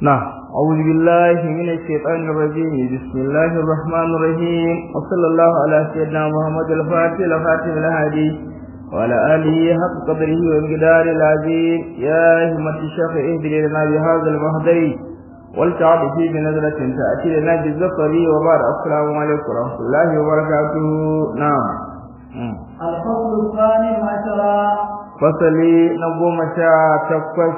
نعم أعوذ بالله من الشيطان الرجيم بسم الله الرحمن الرحيم وصلى الله على سيدنا محمد الفاتح الفاتح الهادي وعلى آله حق قدره ومقدار العظيم يا همة الشيخ اهدر لنا بهذا المهدي والتعب فيه بنزلة تأتي لنا بالزفر وبعد السلام عليكم ورحمة الله وبركاته نعم الفصل الثاني عشر فصلي نقوم شاء تقص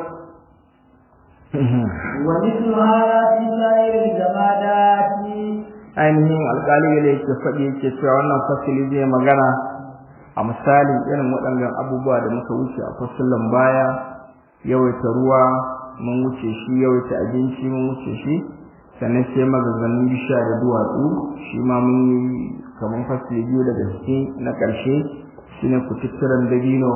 ومثل هذا في سائر الجمادات ainihin alƙali da yake faɗi yake cewa wannan fasili zai magana a misalin irin waɗannan abubuwa da muka wuce a fasilin baya yawaita ruwa mun wuce shi yawaita abinci mun wuce shi sannan sai magazannin bishiya da duwatsu shi ma mun yi kamar fasili biyu daga ciki na ƙarshe shine kututturen dabino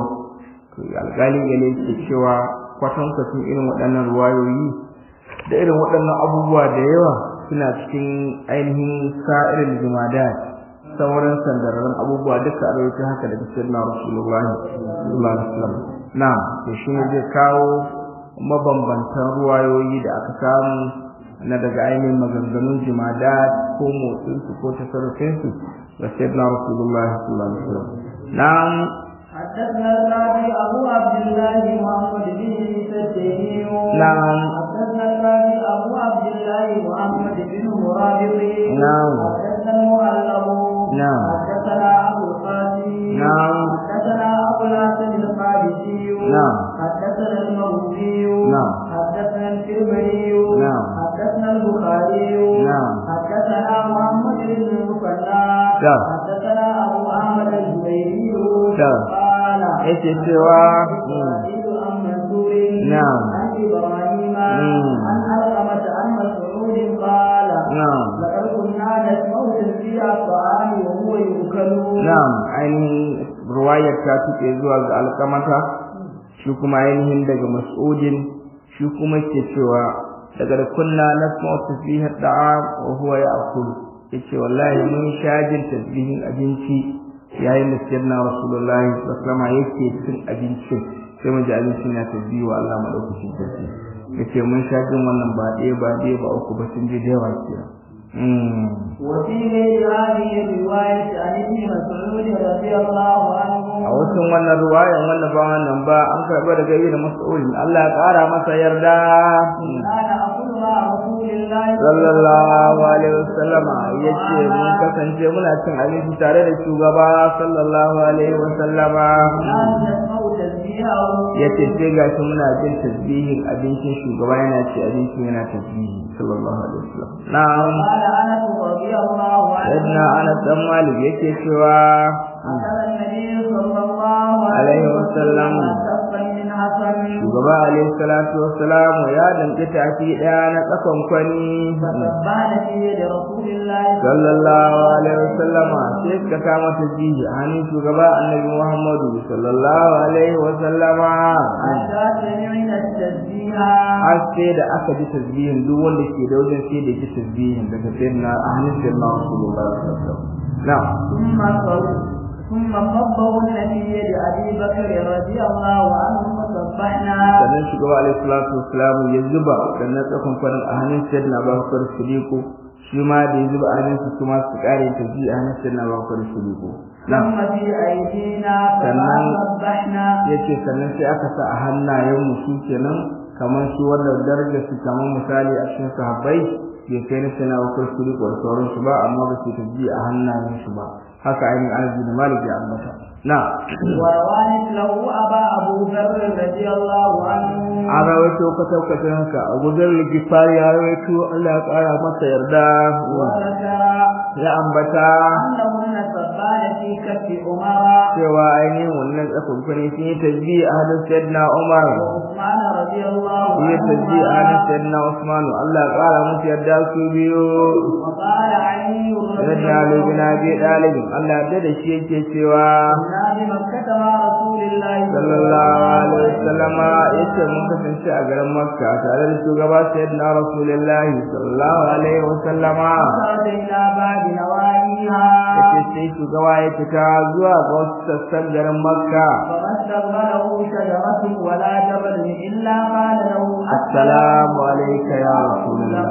alƙali da yake cewa kwatankwacin irin waɗannan ruwayoyi da irin waɗannan abubuwa da yawa suna cikin ainihin sa'irin jumadat sauran sandararren abubuwa duka a rawaita haka daga sirna rasulullah sallallahu alaihi wasallam na to shi ne zai kawo mabambantan ruwayoyi da aka samu na daga ainihin maganganun jumadat ko motsinsu ko tasarrufinsu ga sirna rasulullah sallallahu alaihi wasallam na'am حدثنا القاضي أبو عبد الله محمد بن سدي نعم حدثنا القاضي أبو عبد الله محمد بن مرابط نعم حدثنا المؤلف نعم حدثنا أبو القاسم نعم حدثنا أبو الحسن القادسي نعم حدثنا الموزي نعم حدثنا الكرمري نعم حدثنا البخاري نعم حدثنا محمد بن المثنى نعم. حدثنا أبو أحمد الزبيري نعم. قال yake cewa إسرائيل عن منصور نعم. عن إبراهيم مم. عن علقمة عن مسعود قال na'am لقد كنا نسمع تسبيح الطعام وهو يؤكل na'am ainihin ruwayar ta tuke zuwa ga alkamata shi kuma ainihin daga mas'udin shi kuma ke cewa daga da kunna nasma'u tasbihat da'am wa huwa ya'kul yace wallahi mun sha jin tasbihin abinci yayin da sayyidina rasulullahi sallallahu alaihi wasallam yake cin abincin sai mu ji abincin ya tasbihi wa Allah madaukakin sarki yace mun sha jin wannan ba ɗaya ba ɗaya ba uku ba sun je da yawa kenan mm. وفي غير هذه الرواية عن ابن مسعود رضي الله عنه a wasu wannan ruwayan wannan ba wannan ba an karɓa daga ibn mas'ud Allah ya ƙara masa yarda كان أقول مع رسول الله sallallahu alaihi wasallam yace mun kasance muna cin abinci tare da shugaba sallallahu alaihi wasallam لا نسمع تسبيحه yace sai gashi muna jin tasbihin abincin shugaba yana ci abincin yana tasbihi sallallahu alaihi wasallam na'am قال أنس رضي الله عنه sayyidina Anas dan Malik yake cewa أكل النبي صلى الله عليه وسلم كفا من حسن shugaba alaihi salatu wassalam ya danke tafi daya na tsakon kwani فسبحنا في يد رسول الله sallallahu alaihi wasallama sai ka kama tasbihi a hannun shugaba annabi Muhammadu sallallahu alaihi wasallama حتى سمعنا التسبيح har sai da aka ji tasbihin duk wanda ke da wajen sai da ji tasbihin daga sayyidina a hannun sayyidina Rasulullah sallallahu alaihi wasallam na'am ثم صل- ثم قبضهن في يد أبي بكر رضي الله عنه فسبحنا sannan shugaba alaihi salatu wassalam ya zuba wannan tsakon kwanin a hannun sayyidina Abubakar Siddiq shi ma da ya zuba a hannun su kuma su kare tasbihi a hannun sayyidina Abubakar Siddiq na'am ثم في أيدينا فما سلام. سبحنا yace sannan sai aka sa a hannayen mu su kenan kamar su wannan darajar su kamar misali a cikin sahabbai bai kai na sana wakar su da sauran su ba amma ba su tafi a hannayen su ba haka ainihin arziki da malik ya ambata na وروى مثله أبا أبو ذر رضي الله عنه an rawaito kwatankwatan haka a gudun ligifari ya rawaito Allah ya kara masa yarda وذكر ya ambata أنهن سبان في كف عمر cewa ainihin wannan tsakunkwani sun yi tasbi a hannun sayyidina Umar وعثمان رضي الله sun yi tasbi a hannun عنهما sayyidina Usman Allah ya kara musu yarda su biyu وقال علي رضي Sayyidina Ali bin الله Abi Talib Allah ya da shi yake cewa كنا بمكة مع رسول الله sallallahu alaihi wasallam yace mun kasance a garin Makka tare da shugaba Sayyidina Rasulullahi sallallahu alaihi wasallam خرج إلى بعد نواهيها yace sai shugaba ya fita zuwa ga wasu sassan garin Makka فما استقبله شجرة ولا جبل إلا قال له assalamu alayka ya rasulullah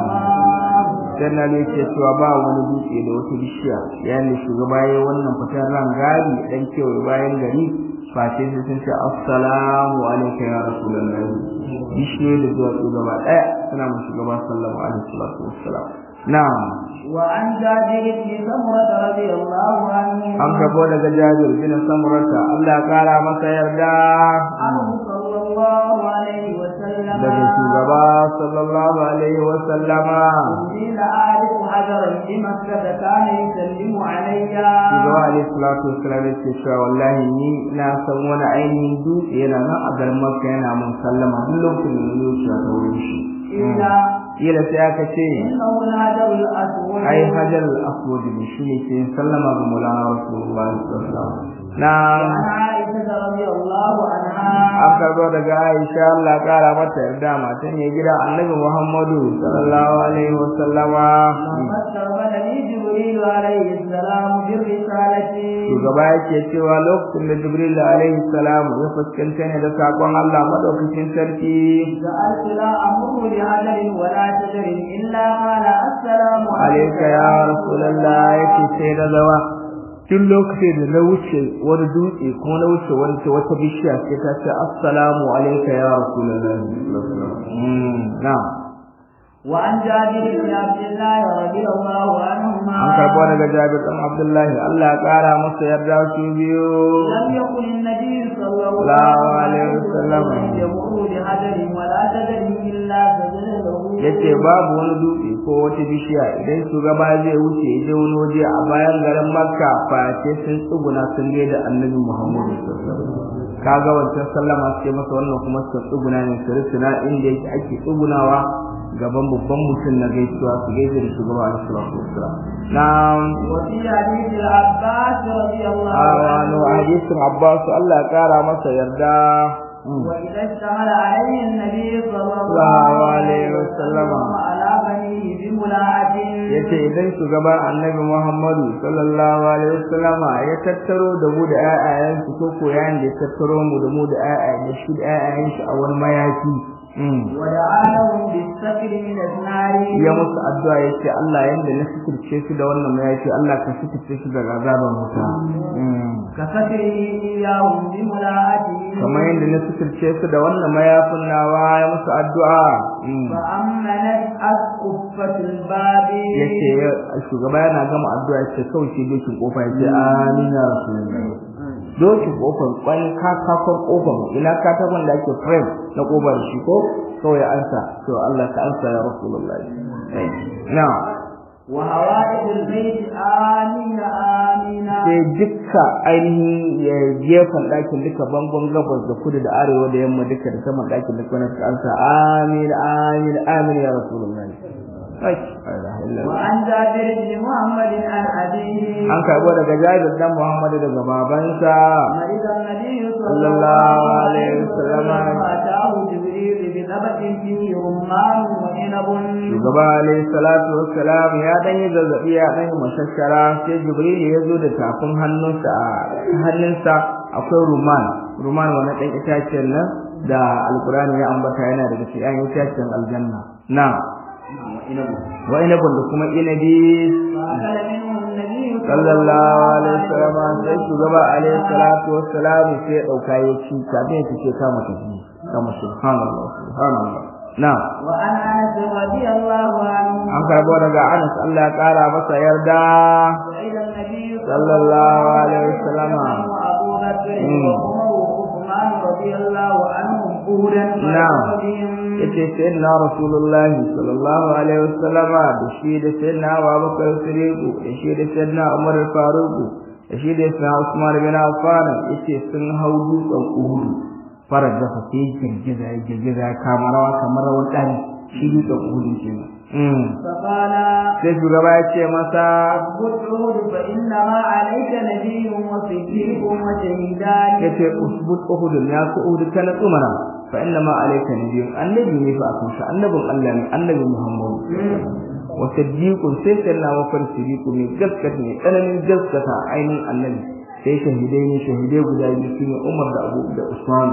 dan na ne ke cewa ba wani dutse da wata bishiya yayin da shugaba yayin wannan fitar ran gari dan kewaye bayan gari face sai sun ce assalamu alayka ya rasulullah bishiyoyi da zuwa gaba daya suna mu shugaba sallallahu alaihi wasallam na'am وعن جابر بن سمرة رضي الله عنه an gabo daga Jabir bin Samurata Allah ya kara masa yarda عنه صلى الله عليه وسلم daga shugaba sallallahu alaihi wa sallama إني لأعرف حجرا بمكة كان يسلم علي shugaba alaihi salatu wassalam ya ce cewa wallahi ni na san wani ainihin dutse yana nan a garin Makka yana mun sallama duk lokacin da na wuce ta wurin shi إلا kila sai aka ce إنه الحجر الأسود ai hajar al-aswad ne shine ke sallama ga Maulana Rasulullahi sallallahu alaihi wasallam na وعن عائشة رضي الله عنها an karbo daga Aisha Allah ya kara mata yarda matan ya gida Annabi Muhammadu sallallahu alaihi wasallama لما استقبلني جبريل عليه السلام بالرسالة shugaba yake cewa lokacin da Jibril alaihi salam ya fuskanta ne da sakon Allah madaukakin sarki سألت لا أمر بحجر ولا شجر إلا قال السلام alayka ya rasulullah yake sai da zawa tun lokacin da na wuce wani dutse kuma na wuce wani wata bishiya sai ta ce assalamu alayka ya rasulullah mm na'am وعن جابر بن عبد الله رضي الله عنهما an karbo daga Jabir dan Abdullahi Allah ya kara masa yarda su biyu لم يكن النبي صلى الله الله عليه عليه وسلم وسلم يمر بحجر ولا شجر إلا سجد له yace babu wani dutse ko wata bishiya idan shugaba zai wuce ya je wani waje a bayan garin Makka face sun tsuguna sun ga da Annabi Muhammadu sallallahu alaihi wasallam kaga wancan sallama sai masa wannan kuma sun tsuguna ne su rusuna inda yake ake tsugunawa gaban babban mutum na gaisuwa su gaisa da shugaba alaihi salatu wassalam na'am وفي حديث العباس رضي الله awano عنه hadisin Abbas Allah ya kara masa yarda وإذا اشتغل عليه النبي صلى الله الله عليه عليه وسلم وسلم على بنيه بملاعة yace idan shugaban annabi Muhammadu sallallahu alaihi wasallama ya tattaro da mu da ƴaƴayen su ko ko yayin da ya tattaro mu da mu da ƴaƴayen da shi da ƴaƴayen shi a wani mayafi ودعا لهم بالسكر من النار ya musu addu'a yace Allah yanda na fitirce su da wannan mayafi Allah ka fitirce su daga azaban wuta كفتره إياهم بملاعته kamar yanda na fitirce su da wannan mayafin nawa ya musu addu'a فأمنت أسقفة الباب yace shugaba yana gama addu'a yace kawai sai dokin kofa yace amin ya rasulullahi dokin kofar kwan kakakon kofar ina katakon da ake frame na kofar shi ko kawai ansa to Allah ka ansa ya rasulullahi na وهوائج البيت آمين آمين sai dukka ainihin ya gefen ɗakin duka bangon gabas da kudu da arewa da yamma duka da saman ɗakin duka na ansa amin amin amin ya rasulullahi ai la ilaha illallah وعن جابر بن محمد عن أبيه an karbo daga Jabir dan Muhammad daga babansa مرض النبي صلى صلى الله الله عليه عليه وسلم. وسلم فأتاه جبريل بنبت فيه رمان وعنب shugaba alayhi salatu wassalam ya dan yi zazzabi ya dan yi mashashara sai Jibril ya zo da tafin hannunsa a hannunsa akwai ruman ruman wani dan itacen nan da alqur'ani ya ambata yana daga cikin itacen aljanna na wa inabun da kuma inabi فأكل منه النبي sallallahu alaihi wasallam sai shugaba alaihi salatu wassalam sai ya dauka ya ci kafin ya ce kama tafi kama subhanallah subhanallah na وعن أنس رضي الله عنه an karbo daga Anas Allah ya kara masa yarda وإلى النبي صلى الله عليه وسلم. وأبو بكر مم. وعمر وعثمان رضي الله عنهم قولا نعم. yace sayyidina rasulullah sallallahu alaihi wasallam da shi da sayyidina Abubakar Siddiq da shi da sayyidina Umar Faruq da shi da sayyidina Usman bin Affan yace sun hau dutsen Uhud farar da fa sai girgiza ya girgiza ya kama rawa kamar rawar dan shi dutsen Uhud kenan mm فقال sai shugaba ya ce masa اثبت عهد فإنما عليك نبي وصديق وشهيدان yace usbut Uhud ya ku Uhud kana tsumana fa inna ma alayka nabiyyun annabi ne fa akan sa annabin Allah ne annabi Muhammad wa siddiqun sai kana wa far siddiqu ne gaskata ne tsananin gaskata ainihin annabi sai shahidai ne shahidai guda biyu shine Umar da Abu da Usman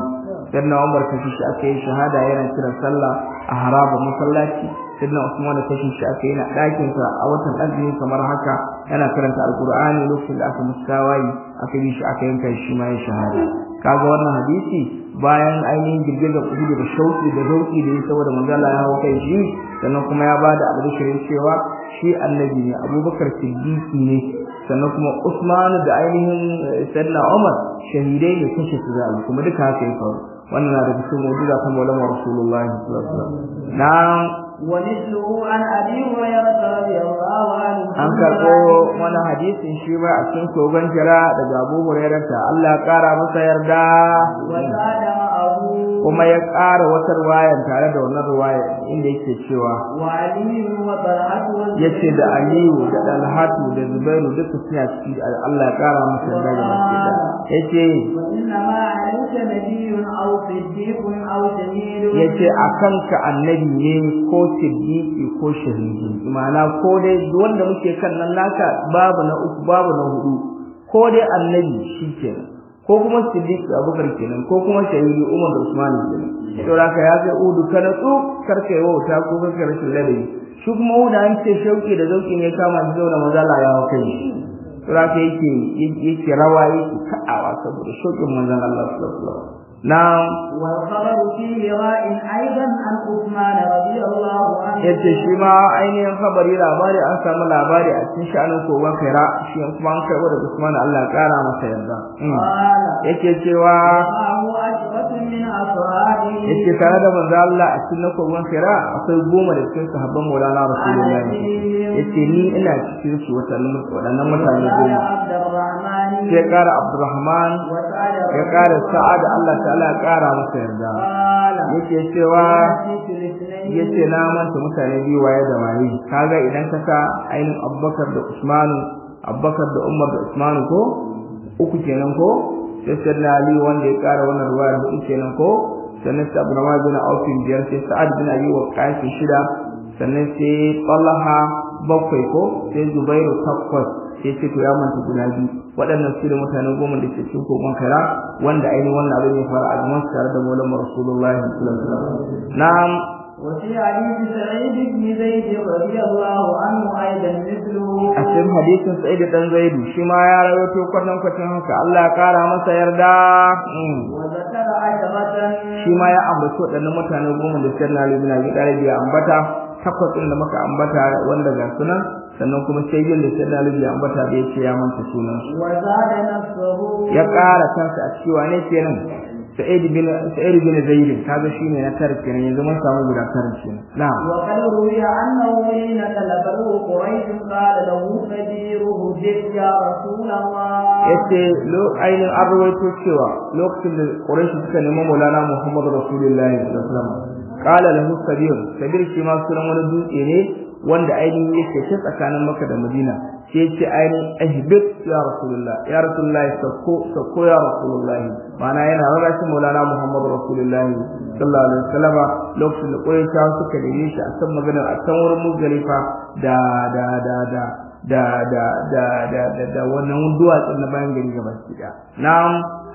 sayyidina Umar kashi shi aka yi shahada yana kiran sallah a haraba masallaci sayyidina Usman kashi shi aka yi na ɗakin sa a watan azumi kamar haka yana karanta alqur'ani lokacin da aka muskawayi aka yi shi aka yanka shi ma ya shahada kaga wannan hadisi bayan ainihin girgizar kudu da shauki da zauki da ya saboda manzala ya hawo kai shi sannan kuma ya bada albishirin cewa shi annabi ne abubakar siddiqi ne sannan kuma usman da ainihin sayyidina umar shahidai ne kashe su zalu kuma duka haka ya faru wannan na daga cikin mu'jiza ta maulana rasulullahi sallallahu alaihi wasallam na'am ومثله عن ابي هريره رضي الله عنه an karɓo wani hadisin shi ba a cikin kogon jira daga abu hurairata Allah ya ƙara masa yarda وزاد معه kuma ya ƙara wata ruwayan tare da wannan ruwaya inda yake cewa وعلي وطلحه yace da Aliyu da Dalhatu da Zubairu duka suna ciki Allah ya ƙara masa yarda da baki yace وانما عليك نبي او صديق او شهيد yace akan ka annabi ne ko siddiqi ko shahidi ma'ana ko dai wanda muke kan nan naka babu na uku babu na hudu ko dai annabi shikenan ko kuma siddiq abubakar kenan ko kuma shahidi umar da usman kenan to haka ya ga udu kana tsu karka yi wauta ko karka rashin ladabi shi kuma uda an ce shauki da zauki ne kama shi zauna maza Allah ya hau kai to haka yake yake rawa yake ka'awa saboda shaukin manzon Allah sallallahu alaihi wasallam na'am والخبر فيه راء ايضا عن عثمان رضي الله عنه yace shi ma ainihin khabari labari an samu labari a cikin sha'anin kogon kaira shi kuma an kai da Usman Allah ya kara masa yarda قال yake cewa معه عشرة من أصحابه yake tare da manzo Allah a cikin kogon kaira akwai goma da cikin sahabban Maulana Rasulullahi yace ni ina cikin su wadannan wadannan mutane وقال goma عبد الرحمن sai kara Abdurrahman وسعد ya kara Sa'ad Allah ta'ala ya kara masa yarda قال yake cewa نسيت الاثنين yace na manta mutane biyu waye da waye kaga idan ka sa ainihin Abubakar da Usman Abubakar da Umar da Usman ko uku kenan ko sai sayyidina Ali wanda ya kara wannan ruwaya hudu kenan ko sannan sai Abdurrahman bin Auf biyar sai Sa'ad bin Abi Waqqas shida sannan sai Talha bakwai ko sai Zubairu takwas sai ce to ya manta guda biyu waɗannan su da mutane goma da ke cikin kogon kara wanda ainihin wannan abin ya fara a gaban su tare da Maulana Rasulullahi sallallahu alaihi wasallam na'am وفي حديث سعيد بن زيد رضي الله عنه أيضا مثله a cikin hadisin Sa'id dan Zaidu shi ma ya rawaito kwatan kwatan haka Allah ya kara masa yarda Mm. وذكر عشرة shi ma ya ambaci waɗannan mutane goma da Sayyidina Ali bin Abi Talib ya ambata takwas ɗin da muka ambata wanda ga sunan sannan kuma sai yin da Sayyidina Ali ya ambata da yace ya manta sunan su وزاد نفسه ya ƙara kansa a cewa ne kenan Sa'id bin Sa'id bin Zaid kaga shine na tare kenan yanzu mun samu guda tare kenan na'am وقد روي أنه حين طلبه قريش قال له كبيره جد يا رسول الله yace lo ainin an rawaito cewa lokacin da Quraysh suka nemi Maulana Muhammad Rasulullahi sallallahu alaihi wasallam qala lahu kabir kabir shi ma sunan wani dutse ne wanda ainihin yake shi tsakanin Makka da Madina sai yace ainihin ahbib ya Rasulullah ya Rasulullah sako sako ya Rasulullah mana yana rarrashin Maulana Muhammad Rasulullahi sallallahu alaihi wasallam lokacin da Quraysh suka nemi shi a san maganar a san wurin Muzdalifa da da da da da da da da da da wannan duwatsun na bayan gari gaba ki da na'am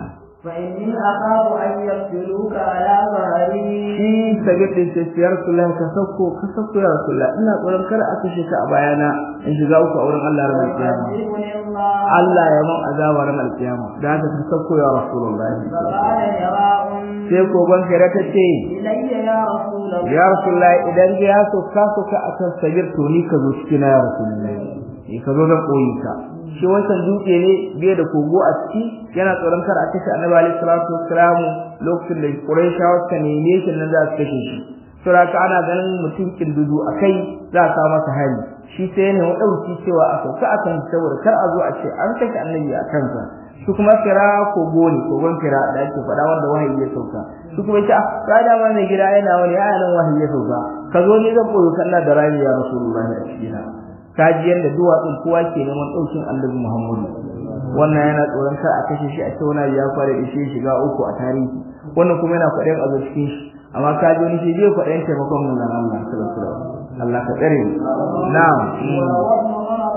فإني أخاف أن يقتلوك على ظهري shi sabir din ce ya rasulullah ka sauko ka sauko ya rasulullah ina tsoron kar a kashe ka a bayana in shiga uku a wurin Allah ranar kiyama فيعذبني الله Allah ya man azaba ranar kiyama da haka ka sauko ya rasulullah فقال هراء sai kogon kare ta ce إلي يا رسول الله ya rasulullah idan ya so ka so ka akan sabir to ni ka zo cikin ya rasulullah ni ka zo zan koyi ka shi wancan dutse ne biye da kogo a ciki yana tsoron kar a kashe annabi alaihi salatu wassalam lokacin da quraishawa suka neme shi nan za su kashe shi saboda haka ana ganin mutum kindudu a kai za a sa masa hali shi sai ne wa dauki cewa a sauka a kan saboda kar a zo a ce an kashe annabi a kansa shi kuma kira kogo ne kogon kira da ake faɗa wanda wahayi ya sauka shi kuma ce ka da ma mai gida yana wani ya nan wahayi ya sauka ka zo ne zan koyo kana da rami ya rasulullahi a cikin kaji yanda duwatsun kowa ke neman ɗaukin annabi Muhammadu wannan yana tsoron kar a kashe shi a ce wani ya fara da shi shiga uku a tarihi wannan kuma yana faɗin a cikin shi amma kaji wani shi zai faɗin taimakon mun nan Allah sallallahu alaihi wasallam Allah ka tsare mu na'am وابن عمر رضي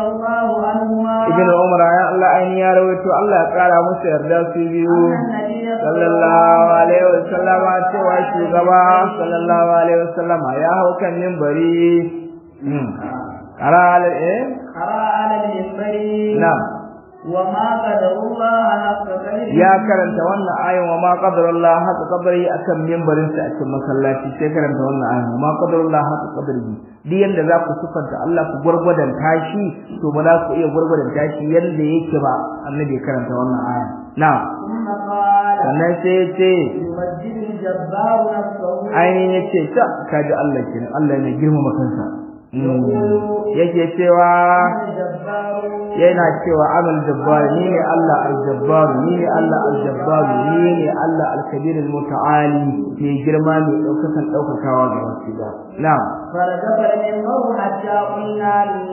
الله عنهما ibn umar ya Allah aini ya rawaito Allah ya kara musu yarda su biyu أن النبي sallallahu alaihi wasallam cewa shugaba sallallahu alaihi wasallam ya hau kan minbari hmm ara ala eh قرأ على المنبر na'am وما قدر الله حق قدره ya karanta wannan ayin wa ma qadarullah haka qadari akan minbarin sa a cikin masallaci sai karanta wannan ayin wa ma qadarullah haka qadari duk yanda za ku sufanta Allah ku gurgurdan tashi to ba za ku iya gurgurdan tashi yanda yake ba annabi ya karanta wannan ayin na'am ثم قال sannan sai ya ce يمجد الجبار نفسه ainihin ya ce ta kaji Allah kenan Allah ne girmama kansa Mm. yake cewa الجبار yana cewa amal jabbar ni ne Allah al-jabbar ni ne Allah al-jabbar ni ne Allah al-kabir al-muta'ali mai girma mai daukakan daukakawa ga wasu da na'am فرجف المنبر حتى قلنا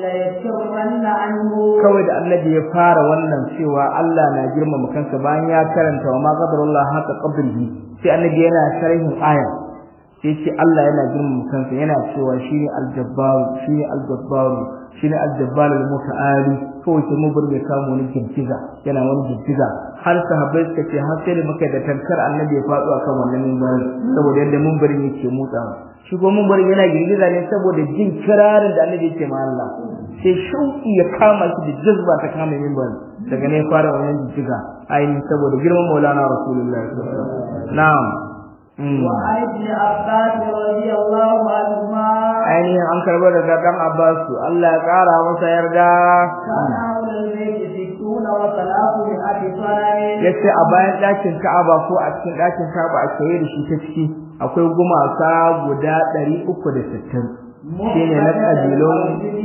ليكفرن عنه kawai da annabi ya fara wannan cewa Allah na girmama kansa bayan ya karanta wa ma qadarullah haka qadrihi sai annabi yana sharhin aya sai ce Allah yana girmama kansa yana cewa shine al-jabbar shine al-jabbar shine al-jabbar al-muta'ali kawai sai mun bar mai kamo wani girgiza yana wani girgiza har sahabbai suka ce har sai da muka da tankar annabi ya faɗo akan wannan mimbarin saboda yadda mimbarin yake motsawa shi ko mimbarin yana girgiza ne saboda jin kirarin da annabi yake ma Allah sai shauki ya kama shi da jazba ta kama mimbarin daga ne fara wannan girgiza ainihin saboda girman maulana rasulullahi sallallahu alaihi wasallam na'am Mm. وعن ابن عباس رضي الله عنهما ainihin an karɓar daga ɗan Abbasu Allah ya ƙara masa yarda كان حول البيت ستون وثلاثمائة صنم ya ce a bayan ɗakin Ka'aba ko a cikin ɗakin Ka'aba a kewaye da shi ta ciki akwai gumaka guda ɗari uku da sittin shine na ƙabilun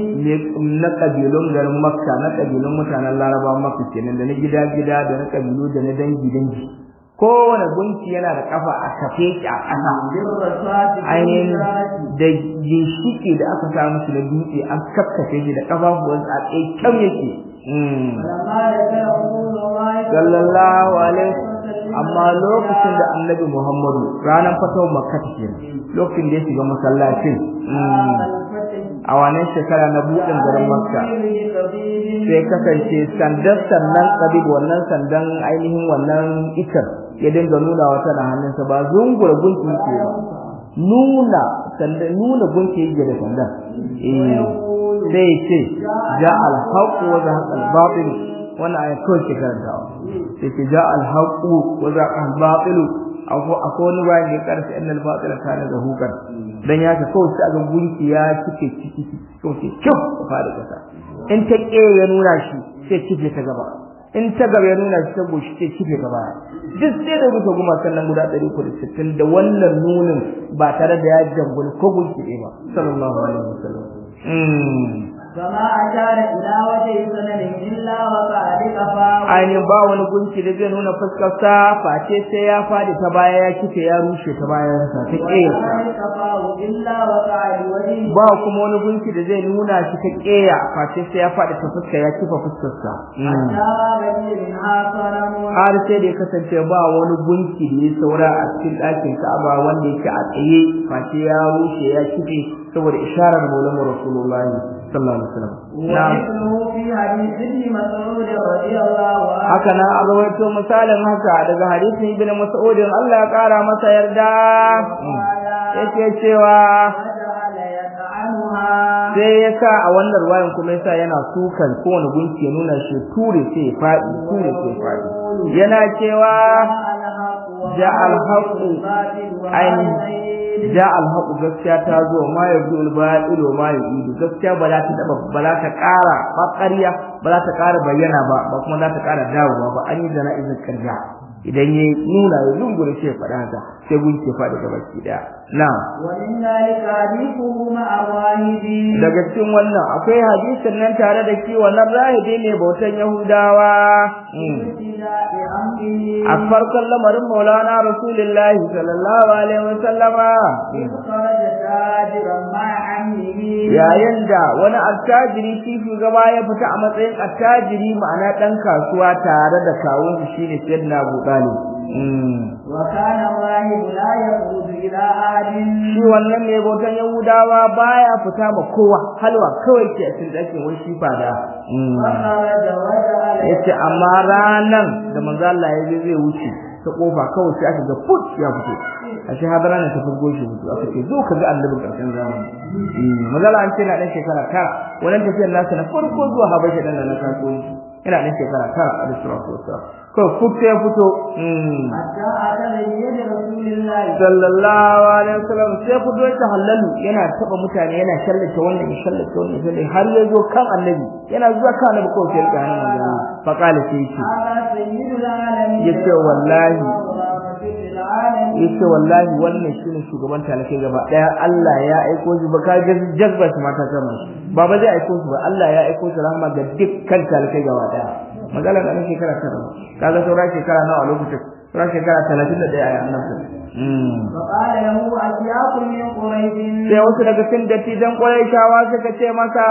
na ƙabilun garin Makka na ƙabilun mutanen Larabawa Makka kenan da na gida gida da na ƙabilu da na dangi dangi kowane gunki yana da kafa a kafe shi a ƙasa بالرصاص ainihin da ginshiki da aka samu shi da dutse an kakkafe shi da kafafuwan a tsaye kyau yake فلما ذكر رسول الله sallallahu alaihi amma lokacin da annabi Muhammadu ranar fatawar makka kenan lokacin da ya shiga masallacin a wannan shekara na buɗin garin makka sai kasance sandan sannan kabib wannan sandan ainihin wannan ikar ya dinga nuna wata na hannunsa ba zungura gunki yake ba nuna sandan nuna gunki yake da sandan eh sai ce ja al-haqq wa zahaqa al-batil wannan ayat kawai ke karantawa sai ce ja al-haqq wa zahaqa al-batil akwai wani bayan da ya karsa annal batila kana zahuqan dan ya ka kawai sai ga gunki ya cike ciki kawai sai kyau fara kasa in ta ke ya nuna shi sai kife ta gaba in ta gaba ya nuna shi ta goshi sai kife gaba duk sai da rufe guma sannan guda 360 da wannan nunin ba tare da ya jangul ko gunki ɗaya ba sallallahu alaihi wasallam فما أشار إلى وجه سنن إلا وقع لقفاه ainihin ba wani gunki da zai nuna fuskarsa face sai ya fadi ta baya ya kife ya rushe ta bayansa ta ƙeyarsa وقع لقفاه إلا وقع لوجهه ba kuma wani gunki da zai nuna shi ta ƙeya face sai ya fadi ta fuska ya kifa fuskarsa حتى بقي منها صنم har sai da ya kasance ba wani gunki da ya saura a cikin ɗakin Ka'aba wanda yake a tsaye face ya rushe ya kife saboda isharar Maulana Rasulullahi sallallahu alaihi wasallam na'am ومثله في حديث ابن مسعود رضي الله عنه haka na a rawaito misalin haka daga hadisin ibn Mas'ud Allah ya kara masa yarda yake cewa وجعل يطعنها sai ya sa a wannan ruwayan kuma yasa yana sukan kowane gunki ya nuna shi ture sai ya faɗi ture sai ya faɗi yana cewa جاء الحق جاء الحق عين ja alhaqu gaskiya ta zo ma yabdul batil ma yu'idu gaskiya ba za ta daba ba za ta ƙara ba ƙarya ba za ta ƙara bayyana ba ba kuma za ta ƙara dawowa ba an yi jana'izar ƙarya idan ya nuna ya zungure shi ya faɗa haka sai gunki ya faɗi gaba ki daya na'am ومن ذلك حديثه مع الراهبين daga cikin wannan akwai hadisin nan tare da shi wannan rahibi ne bautan yahudawa ابتداء أمره a farkon lamarin maulana rasulullahi sallallahu alaihi wasallama إذ خرج تاجرا مع عمه yayin da wani attajiri shi shugaba ya fita a matsayin attajiri ma'ana dan kasuwa tare da kawun shi shine sayyidina Abu Talib وكان الراهب لا يخرج إلى أحد shi wannan mai bautan yahudawa baya fita ma kowa halwa kawai ke a cikin ɗakin wani shi fada فخرج وجعل yace amma ranan da manzo Allah ya je zai wuce ta kofa kawai sai aka ga put ya fito a shi hadara ne ta furgo shi fito aka ce zo ka ga annabin karshen zamani manzo Allah an ce na dan shekara tara wannan tafiyar nasa na farko zuwa habasha dan na kasuwanci ina dan shekara tara a sallallahu alaihi wasallam kawai put ya fito حتى أتى بيد رسول الله sallallahu alaihi wasallam sai fito ta halalu yana taba mutane yana shallata wannan ya shallata wannan sai har ya zo kan annabi yana zuwa kan annabi kawai sai ga hannun manzo fa qala sai ce هذا سيد العالمين yace wallahi ورحمة للعالمين yace wallahi wannan shine shugaban talakai gaba daya Allah ya aiko shi ba ka ga jazba shi mata kama shi ba ba zai aiko shi ba Allah ya aiko shi rahama ga dukkan talakai gaba daya magana da shekara tara kaga saura shekara nawa a lokacin saura shekara 31 a annabi mm فقال له أشياخ من قريش sai wasu daga cikin dattijan shawa suka ce masa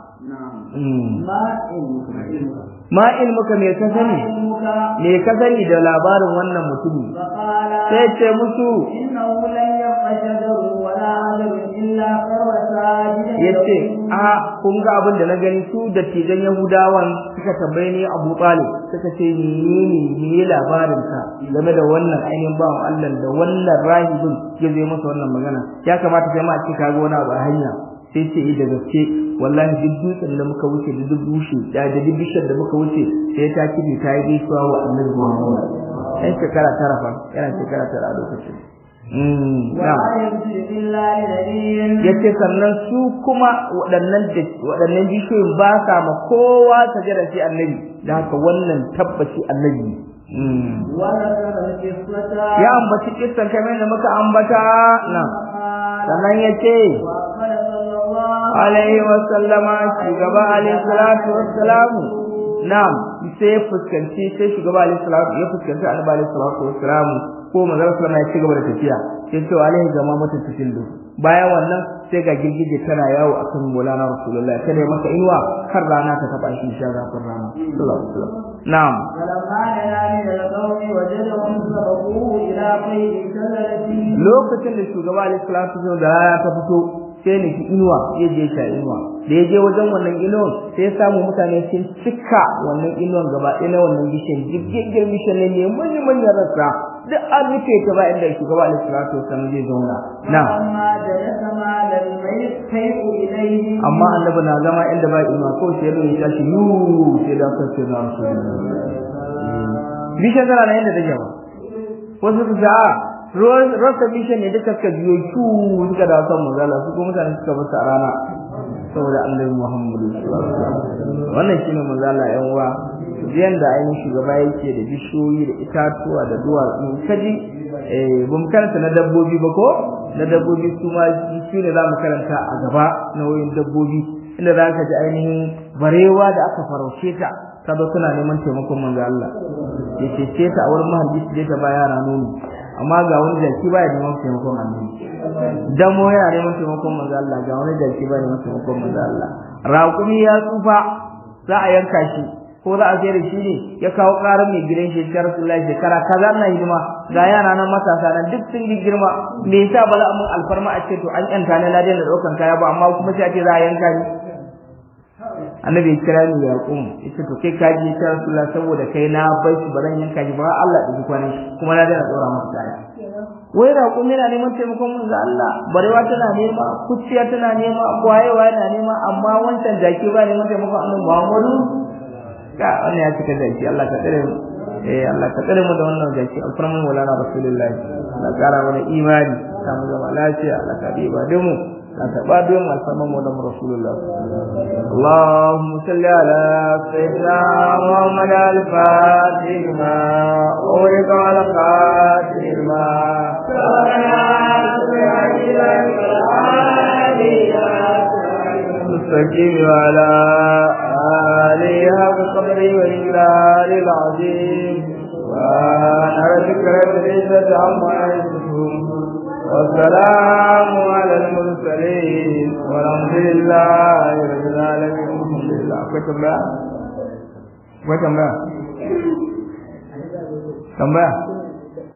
ما علمك ma ilmuka me ka ما sani علمك me ka sani da labarin wannan mutumi فقال sai ce musu إنه لن يبقى شجر ولا عجب إلا خر ساجدا yace a kun ga abin da na gani su dattijan yahudawan suka tambaye ni Abu Talib suka ce menene ne labarin ka game da wannan ainihin bawan Allah da wannan rahibin ya zai masa wannan magana ya kamata kai ma a ce ka ga wani abu a hanya sai ce eh da gaske wallahi duk dutsen da muka wuce da duk bushe da da duk bishiyar da muka wuce sai ta kibi ta yi gaisuwa wa Annabi Muhammad sai shekara tara fa yana shekara tara a lokacin mm na'am ولا يبدو إلا لنبي yace sannan su kuma waɗannan da waɗannan bishiyoyin ba sa ma kowa sajada sai annabi da haka wannan tabbaci annabi ne. Mm. وذكر القصة ya ambaci kissan kamar da muka ambata na قال sannan yace وأقبل صلى الله alaihi wa sallama shugaba alaihi salatu wassalamu na'am sai ya fuskanci sai shugaba alaihi salatu ya fuskanci annabi alaihi salatu wassalamu ko manzon sallama ya ci gaba da tafiya sai ce alaihi gama mata cikin du bayan wannan sai ga girgije tana yawo akan Maulana Rasulullahi ta dai masa inuwa kar rana ta taba shi sha zafin rana sallallahu alaihi wasallam na'am فلما دنا من القوم وجدهم سبقوه إلى قيد شجرة lokacin da shugaba alaihi salatu wasallam da rana ta fito sai ne inuwa ya je sha inuwa da ya je wajen wannan inuwan sai ya samu mutane sun cika wannan inuwan gaba ɗaya na wannan bishiyan jirgin bishiyan ne ne manyan manyan rassa duk an rufe ta ba inda shugaba alaihi salatu wasallam zai zauna na فلما جلس مال الميت كيف إليه amma annabi na zama inda ba inuwa ko sai ya ya tashi yu sai da kan sai na rasulullahi bishiyan tana nan yadda take ba wasu su ce a rasa bishiyan ne duka suka biyo cu suka da san manzala su kuma mutane suka basu a rana saboda annabi Muhammadu sallallahu alaihi wasallam wannan shine manzala yan uwa biyan da ainihin shugaba yake da bishiyoyi da itatuwa da duwatsu kaji eh bum karanta na dabbobi ba ko na dabbobi su ma su ne zamu karanta a gaba na wayin dabbobi inda za ka ji ainihin barewa da aka farauce ta kaga suna neman taimakon manzo Allah ya cece ta a wurin mahajji su ta ba yara nono amma ga wani jaki baya neman taimakon annabi damo yana neman taimakon manzo Allah ga wani jaki baya neman taimakon manzo Allah raƙumi ya tsufa za a yanka shi ko za a sayar da shi ne ya kawo ƙarar mai gidan shi ya Rasulullahi shekara kaza na hidima ga yara nan matasa nan duk sun yi girma me yasa ba za a mun alfarma a ce to an yanta ne ladan da ɗaukan kaya ba amma kuma sai a ce za a yanka ni annabi ya kira ni yaqum yace to kai ka ji ta rasulullah saboda kai na bar shi baran yanka shi ba Allah da kwanin kuma na da tsora masa kaya wai raƙum yana neman taimakon mun ga Allah barewa tana nema kuciya tana nema kwayewa yana nema amma wancan jaki ba neman taimakon annabi Muhammadu ka wannan ya cika jaki Allah ka tsare mu eh Allah ka tsare mu da wannan jaki alfarman walana rasulullah Allah kara mana imani ta mu zama lafiya Allah ka diba da mu la ta ba don alfarman mu da rasulullah اللهم صل على سيدنا محمد الفاتح ما أولك على خاتم ما مستقيم على آله حق قدره والإجلال العظيم وأنا ذكر العزة عما يصفون والسلام على المرسلين والحمد لله رب العالمين الحمد لله akwai tambaya akwai tambaya tambaya